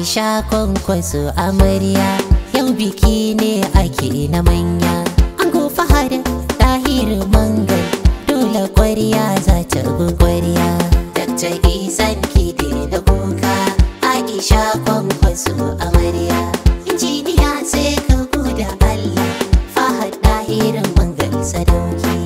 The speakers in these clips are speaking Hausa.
Aisha kwankwaso amarya yau biki ne ake na manya an fahar tahir mangal dole kwarya za ta bi kwarya Dr. Isan kide da kuka Aisha kwankwaso amarya injiniya sai ka da Allah fahad tahir mangal sadauki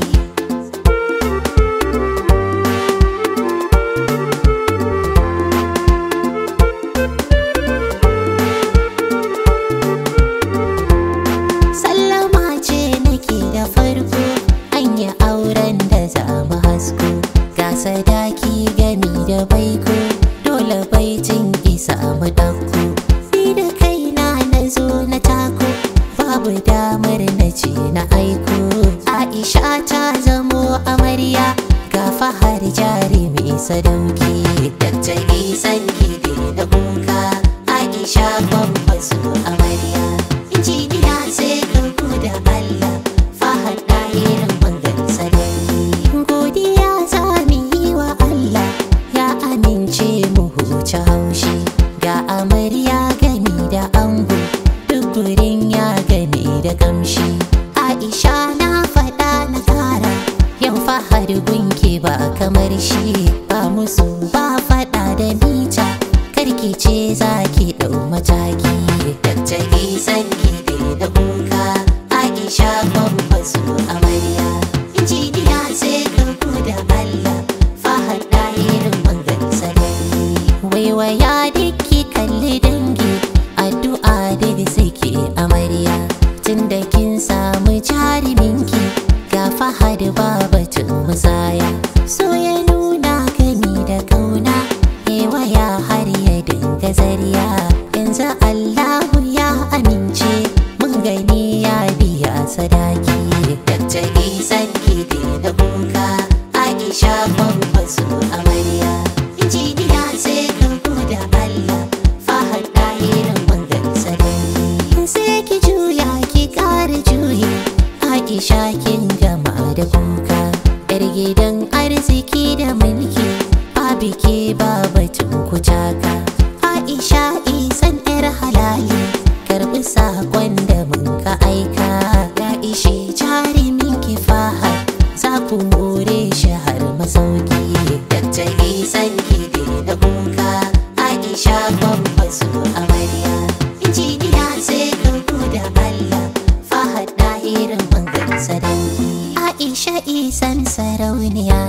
Sallama ce nake da farko an yi auren da za mu hasko ga sadaki gami da baiko dole baitin isa mu ɗauko ni da kaina na zo na tako babu damar na ce na aiko Aisha ta zamo amarya ga fahar jari mai sadauki Dr. Isan gide da kuka Aisha kwamfaso amarya injiniya sai ka da Allah fahar ɗahirin bangar sarari godiya za mu yi wa Allah ya amince mu huce haushi ga amarya gani da ango duk gurin ya gani da kamshi Aisha na faɗa na kara yau fahar gunki ba kamar shi ba musu ba faɗa da mita karki ce za ki ɗau mataki Dr. Isan gide da kuka Aisha kwamfaso amarya injiniya sai ka da Allah fahad ɗahirin bangar sarari waiwaya dukki kalli dangi addu'a daga suke amarya tun da kin samu jaruminki ga fahad babatun musaya so ya nuna gani da kauna waya har ya dinga zariya yanzu Allahu ya amince mun gani ya biya sadaki Dr. Isan gide da kuka Aisha kwamfaso amarya injiniya sai ka da Allah fahad ɗahirin bangar sadaki sai ki juya ki ƙara juyi Aisha kin gama da kuka yar gidan arziki da mulki ba biki ba batun kucaka Aisha isan yar halali karbi sakon da mun ka aika ya ishe jarumin ki faha za ku more shi har masauki Dr. isan gide da kuka Aisha kwamfaso amarya injiniya sai ka da Allah fahad ɗahirin bangar sadauki Aisha isan sarauniya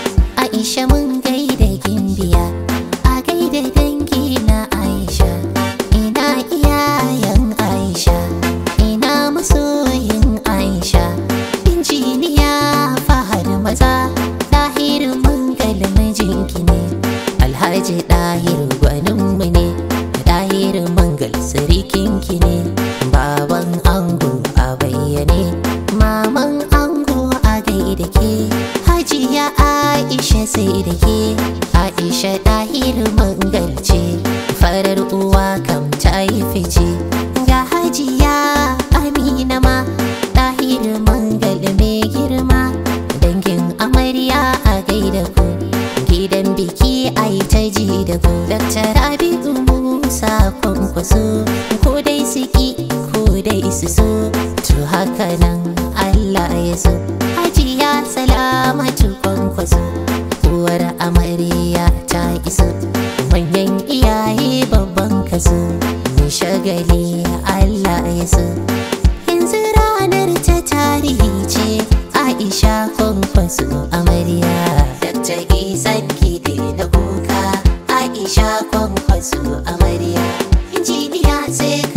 Aisha mun gaida gimbiya a gaida dangi na Aisha ina iyayen Aisha ina masoyin Aisha injiniya fahad maza ɗahir mangal mijinki ne Alhaji ɗahir gwaninmu ne ɗahir mangal sirikinki ne baban ango a bayyane maman ango a gaida ke hajiya aisha sai da ke aisha ɗahir mangal ce farar uwa kam ta yi fice ga hajiya amina ma ɗahir mangal mai girma dangin amarya a gaida ku gidan biki a yi ta ji da ku Dr. Rabi'u Musa kwankwaso ko dai su ki ko dai su so to haka nan Allah ya so Hajiya salamatu kwankwaso uwar amarya ta iso manyan iyaye babban kaso mai shagali Allah ya so yanzu ranar ta tarihi ce Aisha kwankwaso amarya Dr. Isan kide da kuka Aisha kwankwaso amarya injiniya sai